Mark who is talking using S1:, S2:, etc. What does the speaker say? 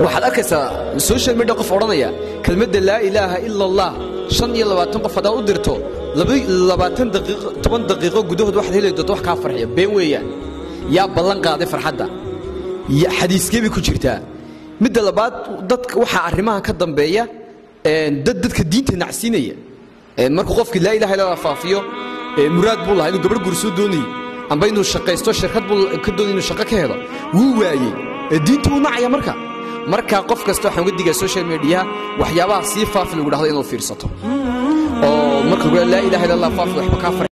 S1: waxaad arkaysaa social media qof odhanaya kelmadda laa ilaaha ila allah shan iyo labaatan qof haddaad u dirto labaatan daqiiqo toban daqiiqo gudahood waxaad heli doonta wax kaa farxiya been weeyaan yaa ballan qaaday farxadda xadiiskee bay ku jirtaa midda labaad dadka waxaa arrimaha ka dambeeya dad dadka diinta nacsiinaya markuu qofkii laa ilaha illallah faafiyo muraad buu lahaa inuu gabadh gursoo doonayey amba inuu shaqaysto shirkad buu ka doonay inuu shaqo ka helo wuu waayey diinta wuu nacaya marka marka qof kasta waxaan uga digaa social mediaha waxyaabaha sii faafi lagu dhahdo inaad fiirsato oo marka laa ilaha illa allah faafi waxba kaa